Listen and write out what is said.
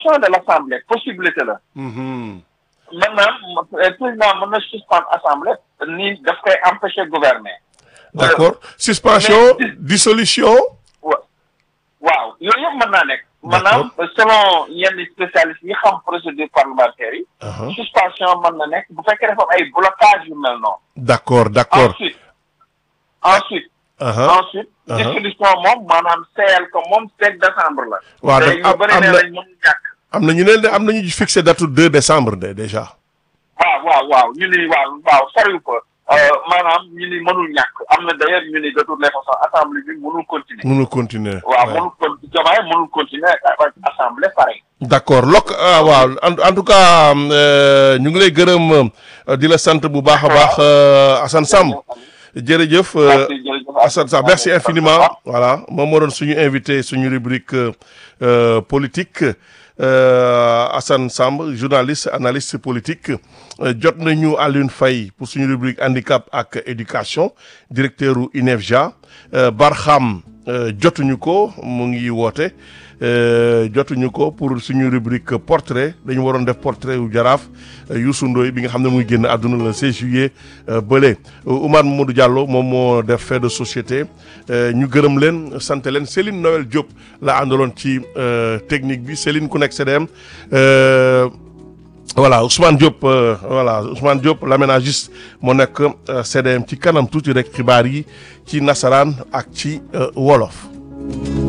suspension de l'assemblée possibilité la Mhm. maintenant euh, président mën na suspendre assemblée ni daf koy empêcher gouverner d'accord suspension mais- dissolution wa- waaw yooyu yëpp mën naa nekk maanaam selon yenn spécialistes yi xam procédure parlementaire yi Aha. suspension mën na nekk bu fekkee dafa am ay blocage yu mel noonu d'accord d'accord ensuite ensuite Aha. ensuite Aha. dissolution moom maanaam seeyal ko moom sept décembre la Waaw, te daf- ñu am- bëri am nee na- nañ mënu ñàkk am na ñu ne am nañu fixé date 2 décembre de déjà waaw waaw waaw ñu ni waaw waaw soriw ko maanaam ñu ni mënul ñàkk am na d'ailleurs ñu ni de toutes les façons assemblée bi mënul continuer mënul continuer waaw Ouais. mënul con Diomaye mënul continuer avec assemblée pareil d'accord lok ah waaw en en tout cas euh, ñu ngi lay gërëm euh, di la sant bu baax a baax euh, Assane Samb jërëjëf euh, Merci, jërëjëf. Assane Samb merci infiniment voilà moom moo doon suñu invité suñu rubrique euh, euh, politique euh, Assane Samb journaliste analyste politique euh, jot nañu Alioune Faye pour suñu rubrique handicap ak éducation directeur u INEFJA euh, Barham euh, jotuñu ko mu ngi woote euh, jotuñu ko pour suñu rubrique portrait dañu waroon def portrait wu jaraaf euh, Youssou Ndoye bi nga xam ne muy génn àdduna le 16 juillet euh, bële Oumar Mamadou Diallo moom moo def fait de société euh, ñu gërëm leen sant leen Céline Noël Diop la àndaloon ci euh, technique bi Céline ku nekk CDM euh, voilà Ousmane Diop euh, voilà Ousmane Diop l'aménagiste moo nekk euh, CDM ci kanam tuuti rek xibaar yi ci nasaraan ak ci euh, wolof